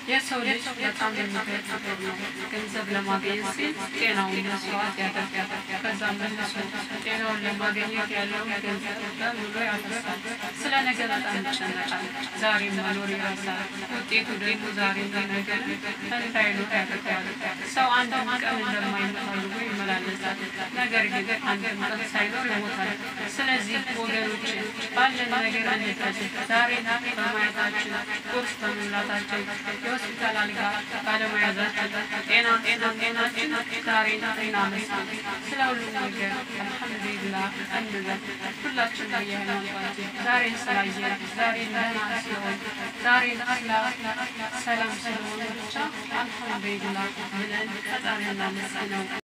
የሰው ልጅ በጣም የሚገርም ነገር ነው። ገንዘብ ለማግኘት ሲል ጤናውን መስዋዕት ያደርጋል። ከዛ መልሶ ጤናውን ለማግኘት ያለውን ገንዘብ በሙሉ ያፈሳል። ስለ ነገ በጣም ይጨነቃል። ዛሬ መኖር ይረሳል። ውጤቱ ደግሞ ዛሬ ነገ እንዳይኖር ያደርገዋል። ሰው አንድም ቀን እንደማይሞት አድርጎ ይመላለሳል። ነገር ግን አንድም ቀን ሳይኖር ይሞታል። ስለዚህ ወገኖች ባለን ነገር እንጠቀም። ዛሬ በማየታችን ቁርስ በመብላታችን የሆስፒታል አልጋ ባለመያዛችን ጤና ጤና ጤናችን ዛሬ እናመስግን። ስለ ሁሉም ነገር አልሐምዱሊላህ እንበል። ሁላችን በየሃይማኖታችን ዛሬ ስላየን ዛሬ ደህና ስለሆን ዛሬ ሰላም ስለሆነ ብቻ አልሐምዱሊላህ ብለን ፈጣሪ እናመስግነው።